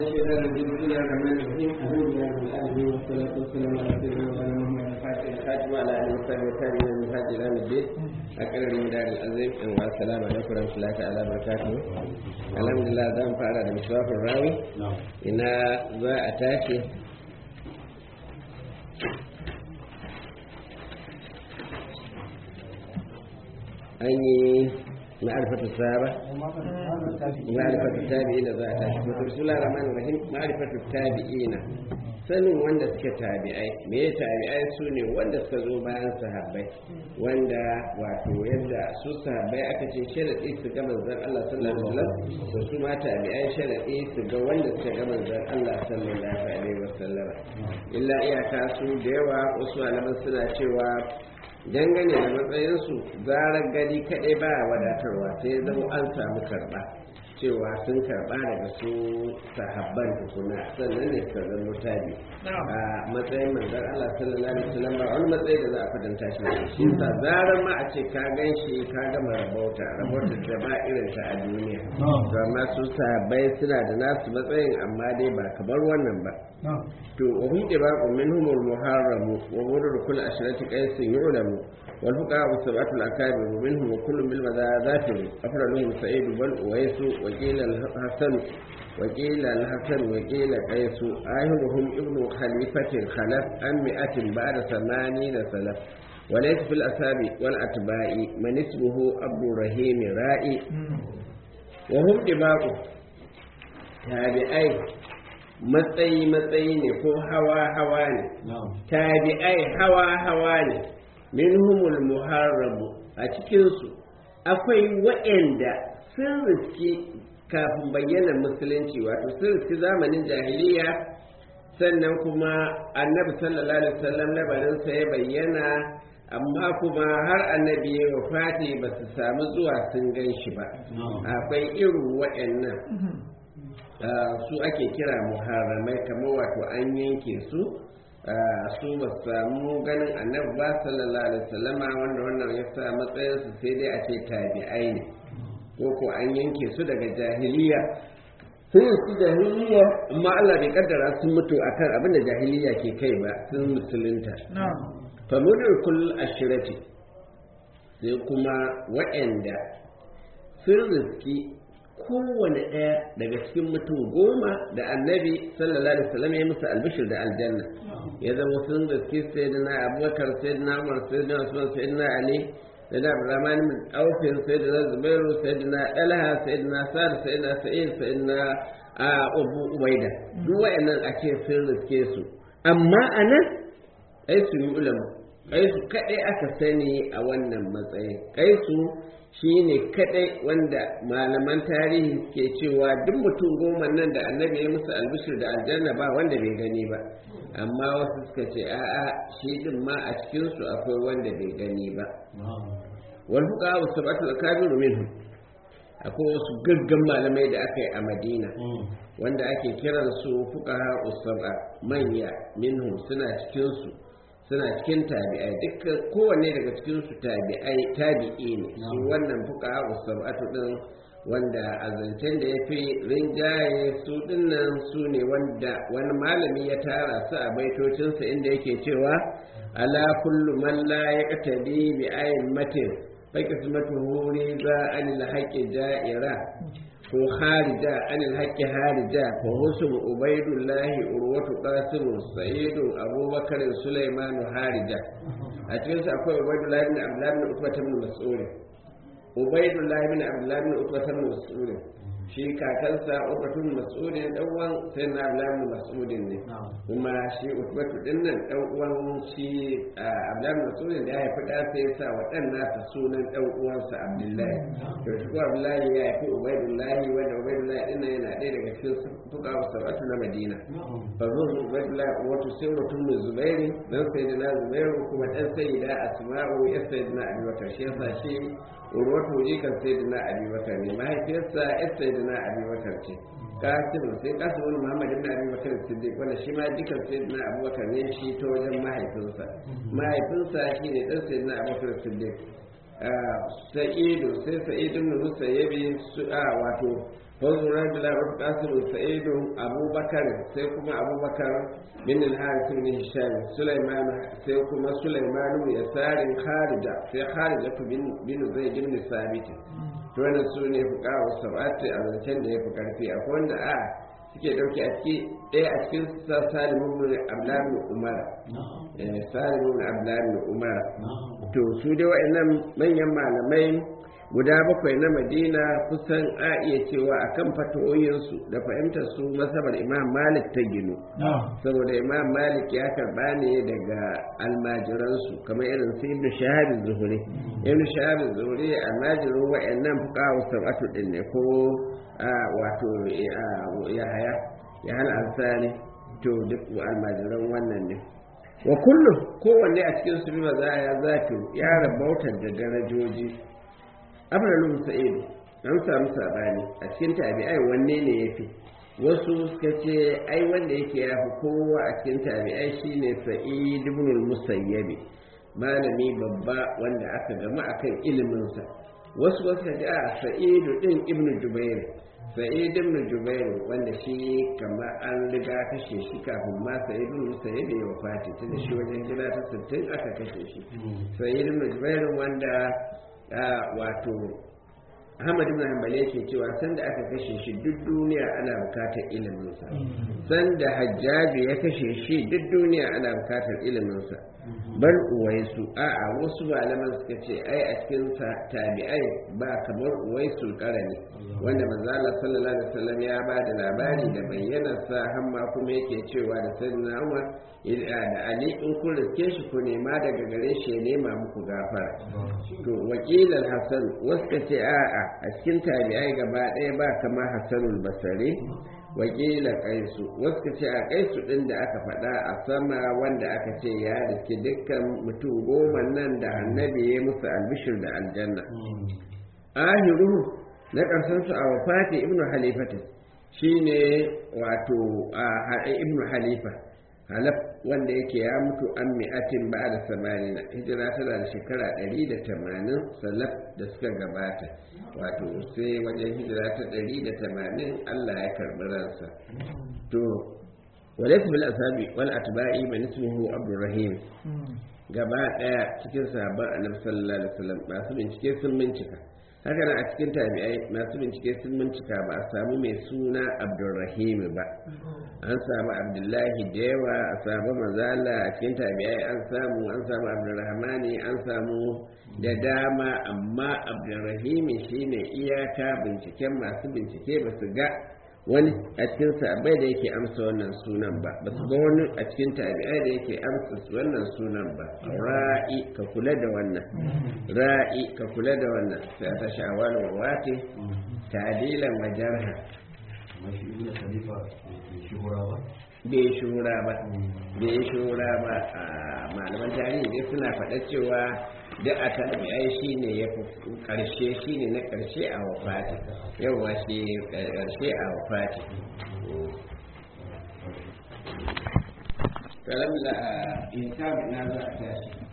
الشيطان الرجيم بسم الله الرحمن الرحيم الحمد لله رب العالمين والصلاة والسلام على سيدنا مولانا محمد الفاتح الخاتم وعلى آله وصحبه والتابعين من هذه إلى يوم الدين أكرم المدار العظيم والسلام عليكم ورحمة الله تعالى وبركاته الحمد لله زام فارا da miswafin rawi ina za a tashi an yi ma'arifatu sahaba ma'arifatu tabi'ina za a tashi to bismillahir rahmanir rahim ma'arifatu tabi'ina sanin wanda suke tabi'ai me ya tabi'ai su ne wanda suka zo bayan sahabbai wanda wato yadda su sahabbai aka ce sharadi su ga manzon Allah sallallahu alaihi wasallam to su ma tabi'ai sharadi su ga wanda suka ga manzon Allah sallallahu alaihi wasallam illa iyaka su da yawa wasu malaman suna cewa dangane da matsayinsu zarar gani kaɗai ba wadatarwa sai zama an samu karɓa cewa sun karɓa daga su sahabban tukuna sannan ne suka zama tabi a matsayin manzar Allah sallallahu alaihi wasallam ba wani matsayi da za a fadanta shi da shi sa zarar ma a ce ka gan shi ka gama rabauta rabauta da ba irin ta a duniya to amma su sahabbai suna da nasu matsayin amma dai ba kamar wannan ba to wa hum ibaqu minhum al-muharram wa murur kull ashrati qais yu'lamu wal fuqaha sab'atu al-akabir minhum wa kullu bil madadatir afraluhum sa'id bal uwais wa qila al-hasan wa qila al-hasan wa qila qais ayyuhum ibnu khalifatin khalaf am mi'atin ba'da 80 salaf وليس في الأسابي والأتباع من اسمه عبد الرحيم رائي وهم دماغ تابعين matsayi-matsayi ne ko hawa-hawa ne tabi'ai hawa-hawa ne minhumul muharrabu a cikinsu akwai waɗanda sun riski kafin bayyana musulunci wato sun riski zamanin jahiliya sannan kuma annabi sallallahu alaihi wasallam labarinsa ya bayyana amma kuma har annabi ya wafati ba su samu zuwa sun gan shi ba akwai irin waɗannan su ake kira muharramai kamar wato an yanke su su ba samu ganin annabi ba sallallahu alaihi wasallama wanda wannan ya sa matsayin su sai dai a ce tabi'ai ne ko ko an yanke su daga jahiliya sun su jahiliya amma Allah bai kaddara sun mutu akan abin da jahiliya ke kai ba sun musulunta fa mudur kull ashirati sai kuma waɗanda sun riski kowane ɗaya daga cikin mutum goma da annabi sallallahu alaihi wasallam ya musu albishir da aljanna ya zama sun gaske sayyidina abubakar sayyidina umar sayyidina usman sayyidina ali sayyidina abdurrahman bin aufin sayyidina zubairu sayyidina talha sayyidina sa'ad sayyidina sa'id sayyidina abu ubaida duk wayannan ake sun riske su amma anan ai su yi ulama kai su kadai aka sani a wannan matsayin kai su shi ne kadai wanda malaman tarihi ke cewa duk mutum goma nan da annabi ya musu albishir da aljanna ba wanda bai gani ba amma wasu suka ce a'a shi din ma a cikinsu akwai wanda bai gani ba wal fuqa wa sab'atu akabiru minhum akwai wasu gaggan malamai da aka yi a madina wanda ake kiran su fuqaha usaba manya minhum suna cikin su suna cikin tabi'ai dukkan kowanne daga cikin su tabi'ai tabi'i ne su wannan fuka usabatu din wanda a zancen da ya fi rinjaye su dinnan su ne wanda wani malami ya tara su a baitocinsa inda yake cewa ala kullu man la yaqtadi bi ayin matin fa qismatuhu riza anil haqqi ja'ira ko harija anil haqqi harija ko husnu ubaidullahi urwatu qasim sa'id abubakar sulaiman harija a cikin sa akwai ubaidullahi ibn abdullah ibn utbah ibn mas'ud ubaidullahi ibn abdullah ibn utbah ibn mas'ud shi kakansa utbatun mas'udin dan uwan sai na abdullahi mas'udin ne kuma shi utbatu din nan dan uwan shi abdullahi mas'udin da ya haifi da sai sa wa dan nasa sunan dan uwansa abdullahi to shi ko abdullahi ya haifi ubaidullahi wanda ubaidullahi din nan yana ɗaya daga cikin fuka sab'atu na madina fa zo ubaidullahi wato sai mutum zubairi dan sayyidina zubairu kuma dan sayyida asma'u ya sayyidina abubakar shi yasa shi urwatu jikan sayyidina abubakar ne mahaifiyarsa ya sayyidina abubakar ce kasim sai kasim wani muhammad ibn abubakar siddiq wanda shi ma jikan sayyidina abubakar ne shi ta wajen mahaifinsa mahaifinsa shi ne dan sayyidina abubakar siddiq sa'idu sai sa'idu ibn musayyabi su a wato فزورا بلا قاسم سعيد أبو بكر سيكما أبو بكر من الحارث بن هشام سليمان سيكما سليمان يسار خارجة في خارجة بن بن زيد بن ثابت to wannan su ne fuka wa sab'ati a zancen da ya fi karfi akwai wanda a suke dauke a ciki ɗaya a cikin sa salimu bin abdullahi umar salimu bin abdullahi umar to su dai wa'annan manyan malamai guda bakwai na madina kusan a iya cewa a kan fatoyinsu da fahimtar su masabar imam malik ta ginu saboda imam malik ya karba ne daga almajiransu kamar irin su ibn shahabin zuhuri ibn shahabin zuhuri almajirin wa'annan fuqaha sab'atu din ne ko wato ya haya ya hana ansari to duk almajiran wannan ne wa kullum kowanne a cikin su ba za ya zato ya rabautar da darajoji abdullu sa'id an samu sabani a cikin tabi'ai wanne ne yafi wasu suka ce ai wanda yake ya fi kowa a cikin tabi'ai shine sa'id ibn al-musayyib malami babba wanda aka gama akan ilimin sa wasu wasu ka ce a sa'id din ibn jubair sa'id ibn jubair wanda shi kamar an riga kashe shi kafin ma sa'id ibn musayyib ya wafati tunda shi wajen gida ta 60 aka kashe shi sa'id ibn jubair wanda wato Ahmad ibn Hanbali yake cewa sanda aka kashe shi duk duniya ana bukatar iliminsa sanda Hajjaji ya kashe shi duk duniya ana bukatar iliminsa bar uwaisu a'a wasu malaman suka ce ai a cikin tabi'ai ba kamar uwaisu karani wanda manzo Allah sallallahu alaihi wasallam ya ba da labari da bayyana sa hamma kuma yake cewa da sayyidina Umar da Ali in kun riske shi ku nema daga gare shi ya nema muku gafara to wakilan Hassan wasu ka ce a'a a cikin tabi'ai gaba ɗaya ba kamar Hassanul Basri wakila kaisu wasu ka ce a kaisu ɗin da aka faɗa a sama wanda aka ce ya riski dukkan mutum goma nan da annabi ya musu albishir da aljanna ahiru na ƙarshen su a wafati ibnu halifata shine wato a ibnu halifa halaf wanda yake ya mutu an mi'atin ba da samanina hijira tana da shekara ɗari da tamanin salaf da suka gabata wato sai wajen hijira ta ɗari da tamanin allah ya karɓi ransa to walaysa bil asabi wal atba'i man ismuhu abdurrahim gaba ɗaya cikin sahabban annabi sallallahu alaihi wasallam masu bincike sun bincika haka nan a cikin tabi'ai masu bincike sun bincika ba a samu mai suna abdulrahim ba an samu abdullahi da yawa a samu mazala a cikin tabi'ai an samu an samu abdulrahmani an samu da dama amma abdulrahim shine iyaka binciken masu bincike ba su ga wani a cikin sabai da yake amsa wannan sunan ba ba su ga wani a cikin tabi'ai da yake amsa wannan sunan ba ra'i ka kula da wannan ra'i ka kula da wannan sai ta shawal wa wati tadilan wa jarha bai shura ba bai shura ba a malaman tarihi dai suna faɗa cewa duk a tabi'ai shi ne ya fi ƙarshe shi ne na ƙarshe a wafati yauwa shi ƙarshe a wafati kalam la in na za a tashi